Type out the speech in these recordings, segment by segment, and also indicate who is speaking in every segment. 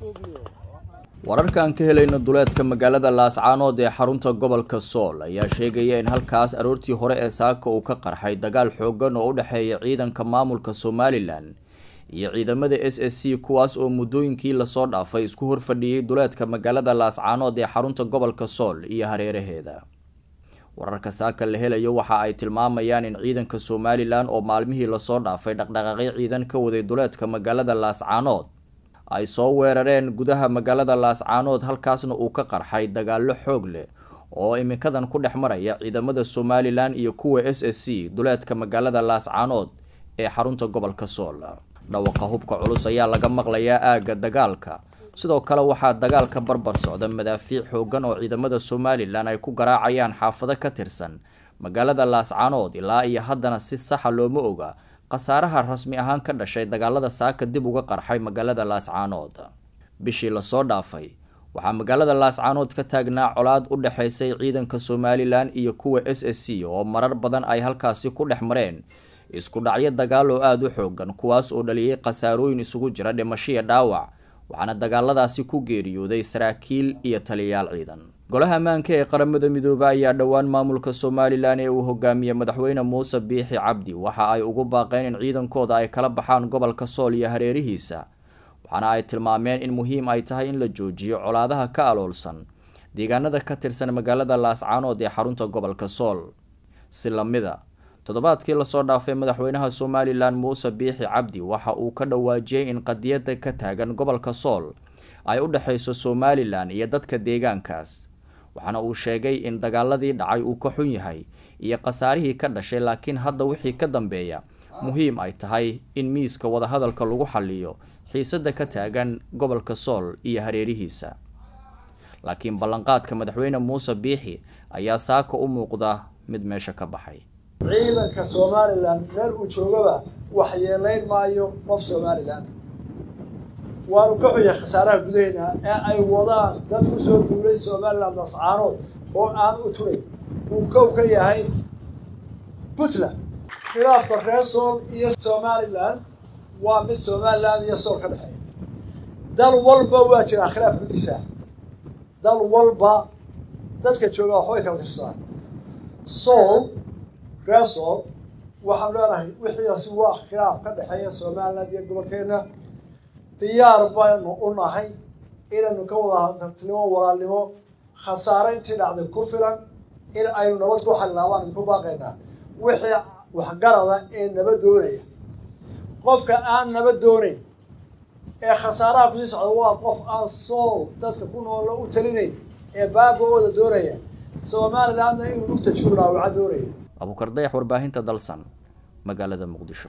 Speaker 1: wararka aan ka helayno duleedka magaalada laascaanood ee xarunta gobolka sool ayaa sheegaya in halkaas aroortii hore ee saaka uu ka qarxay dagaal xoogan oo u dhexeeya ciidanka maamulka somalilan iyo ciidamada s s c kuwaas oo muddooyinkii lasoo dhaafay isku horfadhiyey duleedka magaalada laascaanood ee xarunta gobolka sool iyo hareeraheeda wararka saaka la helayo waxa ay tilmaamayaan in ciidanka somalilan oo maalmihii lasoo dhaafay dhaqdhaqaaqyo ciidan ka waday duleedka magaalada laascaanood ay soo weerareen gudaha magaalada laascaanood halkaasna uu ka qarxay dagaallo xoog leh oo iminkadan ku dhex maraya ciidamada somalilan iyo kuwa s s c duleedka magaalada laascaanood ee xarunta gobolka sool dhawaqa hubka culus ayaa laga maqlayaa aagga dagaalka sidoo kale waxaa dagaalka barbar socda madaafiic xoogan oo ciidamada somalilan ay ku garaacayaan xaafado ka tirsan magaalada laascaanood ilaa iyo haddana si saxa looma oga khasaaraha rasmi ahaan ka dhashay dagaalada saaka dib uga qarxay magaalada laascaanood bishii lasoo dhaafay waxaa magaalada laascaanood ka taagnaa colaad u dhexaysay ciidanka somalilan iyo kuwa s s c oo marar badan ay halkaasi ku dhex mareen isku dhacyo dagaal oo aada u xoogan kuwaas oo dhaliyay khasaarooyin isugu jira dhimashiya dhaawac waxaana dagaaladaasi ku geeriyooday saraakiil iyo taliyayaal ciidan golaha ammaanka ee qaramada midoobe ayaa dhowaan maamulka somalilan ee uu hogaamiyey madaxweyne muuse biixi cabdi waxa ay ugu baaqeen in ciidankooda ay kala baxaan gobolka sool iyo hareerihiisa waxaana ay tilmaameen in muhiim ay tahay in la joojiyo colaadaha ka aloolsan deegaanada ka tirsan magaalada laascaanood ee xarunta gobolka sool si lamida toddobaadkii lasoo dhaafay madaxweynaha somalilan muuse biixi cabdi waxa uu ka dhawaajiyey in qadiyada ka taagan gobolka sool ay u dhexeyso somalilan iyo dadka deegaankaas waxaana uu sheegay in dagaaladii dhacay uu ka xun yahay iyo khasaarihii ka dhashay laakiin hadda wixii ka dambeeya muhiim ay tahay in miiska wadahadalka lagu xaliyo xiisada ka taagan gobolka sool iyo hareerihiisa laakiin ballanqaadka madaxweyne muuse biixi ayaa saaka u muuqda mid meesha ka baxay
Speaker 2: ciidanka somalilan meel uu joogaba wax yeelayn maayo qof somalilan waanu ka xunya khasaaraha gudaheena ee ay wadaan dad ku soo duulay somalilan lascaanood oo aan u turay uu kow ka yahay puntland khilaafka reer sool iyo somalilan waa mid somalilan iyo sool ka dhexeeya dal walba waa jiraa khilaaf gudiisa dal walba dadka jooga waxbay kala tirsadaan sool reer sool waxaanu leenahay wixiiasi waa khilaaf ka dhexeeya somalilan iyo gobolkeena diyaar baynu u nahay inaynu ka wada tartinimo walaalnimo khasaare intii dhacday ku filan in aynu nabad ku xalilaa baan idinku baaqaynaa wixii waxgarada ee nabad doonaya qofka aan nabad doonayn ee khasaaraha kusii socda waa qof aan sool dadka ku noola u talinayn ee baaba-ooda doonaya somalilandna inuu lugta juuraawaca doonaya
Speaker 1: abuukar dayax warbaahinta dalsan magaalada muqdisho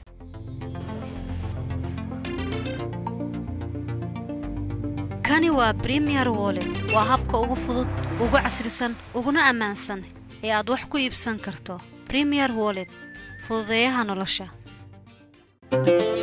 Speaker 3: kani waa bremier wollet waa habka ugu fudud ugu casrisan uguna ammaansan ee aad wax ku iibsan karto bremier wollet fududeeyaha nolosha